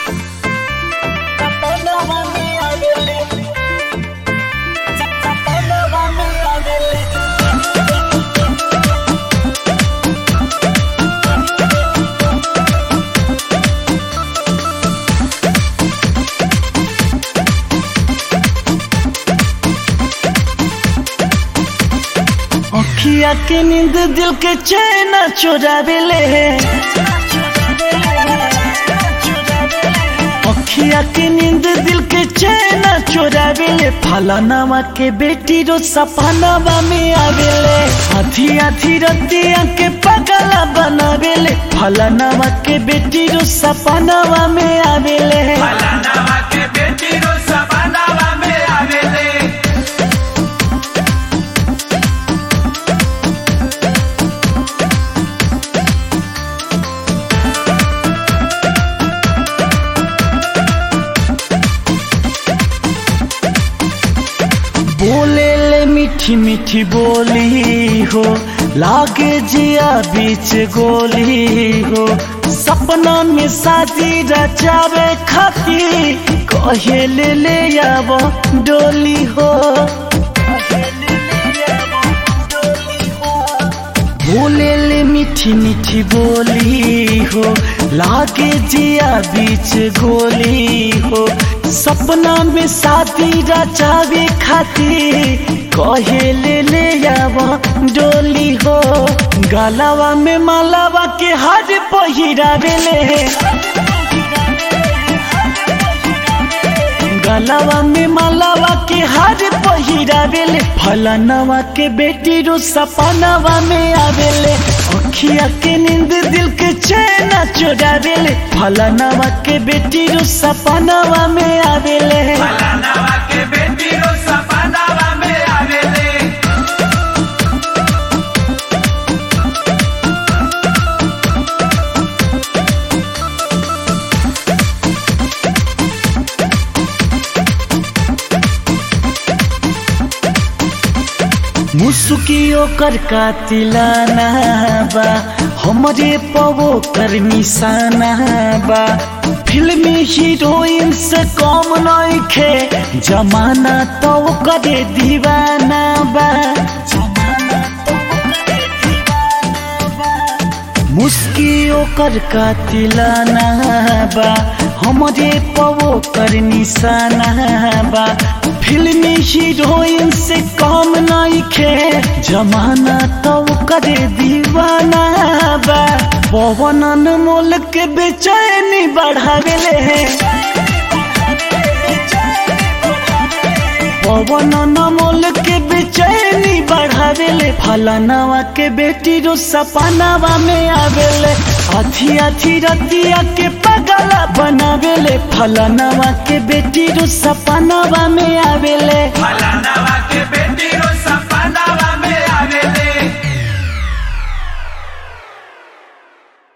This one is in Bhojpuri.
अखिया के नींद दिल के चैन चोरावेले अखिया के नींद दिल के चैन चोरावेले फलानावा के बेटी रो सपनावा में आवेले आधी आधी रतिया के पगला बनावेले फलानावा के बेटी रो सपनावा में आवेले फलानावा के बेटी रो सपनावा में आवेले बोले ले मीठी मीठी बोली हो लागे जिया बीच गोली हो सपना में शादी रचावे खाती कहे ले ले आव डोली हो बोले ले मीठी मीठी बोली हो लागे जिया बीच गोली हो सपना में शादी रचावे खातिर कहे ले ले आवा डोली हो गलावा में मालावा के हाथ पहिरावेले गलावा में मालावा के हाथ पहिरावेले फलानावा के बेटी रो सपनावा में आवेले अखिया के नींद दिल के चैन चोरावेले फलानावा के बेटी रो सपनावा में आवेले फलानावा के बेटी रो सपनावा में आवेले मुसुकियो कर कातिलाना बा हमरे पवो कर निशाना बा फिल्मी हीरोइन से कम नइखे जमाना तो करे दीवाना बा मुस्कियो कर कातिलाना बा हमरे पवो कर निशाना बा फिल्मी हीरोइन से कम नइखे जमाना तो करे दीवाना बा पवन अनमोल के बेचैनी बढ़ावेले पवन अनमोल के बेचैनी बढ़ावेले फलानावा के बेटी रो सपनावा में आवेले आधी आधी रतिया के पगला बनावेले फलानावा के बेटी रो सपनावा में आवेले फलानावा